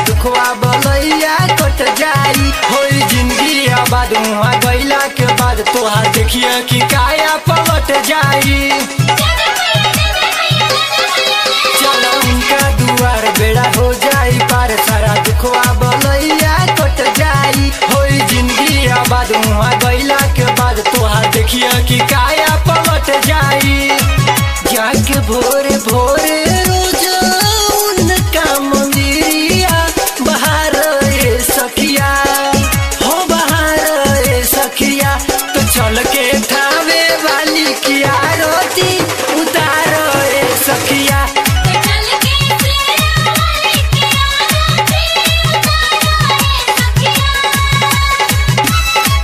दुखवा बलैया कट जाई होई जिंदगी आबाद वहाँ गैला के बाद तोहार देखिए कि काया पलट जाई चलो उनका दुआर बेड़ा हो जाई पार सारा दुखवा बलैया कट जाई होई जिंदगी आबाद वहाँ गैला के बाद तोहार देखिए कि काया पलट जाई जाके भोरे भोरे रोज उनका मंदिरिया बाहर ए सखिया हो बाहर ए सखिया तो चल के थावे वाली की आरती उतार ए सखिया चल के तेरा वाले के आरती उतारो ए सखिया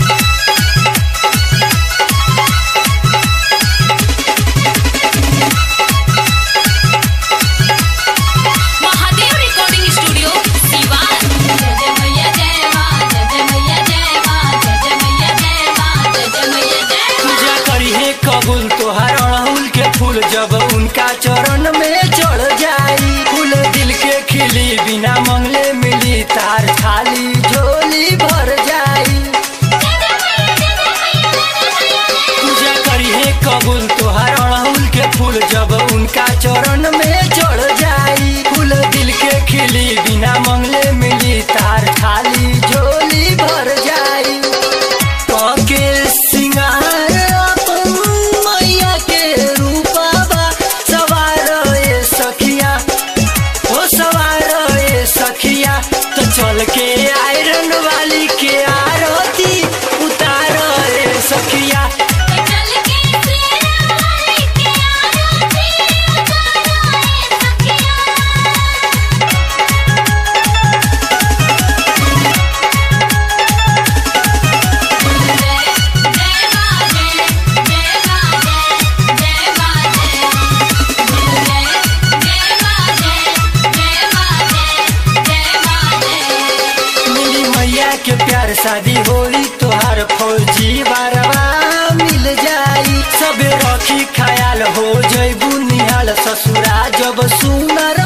महादेव रिकॉर्डिंग स्टूडियो सिवान जय जय मैया जय मां जय जय मैया जय मां जय जय मैया जय मां जय जय मैया जय मां पूजा करी है कबूल तोहार अड़हुल के फूल जब उनका चरण में चढ़ जाई फूल दिल के खिली बिना मंगले मिली तार खाली झोली भर जाई पूजा करी है कबूल तोहार अड़हुल के फूल जब उनका चरण में चढ़ जाई फूल दिल के खिली बिना मंगले मिली तार खाली झोली भर जाई के सिंगार अपन मैया के रूपावा सवार ए सखिया ओ सवार ए सखिया तो चल के आयरन वाली के आरती उतार ए सखिया चल के तेरा वाले के आरती उतारो ए सखिया मिली मैया के प्यार शादी होई तोहार फौजी बारवा मिल जाई सबे रखी ख्याल हो जैबू निहाल ससुरा जब सुनर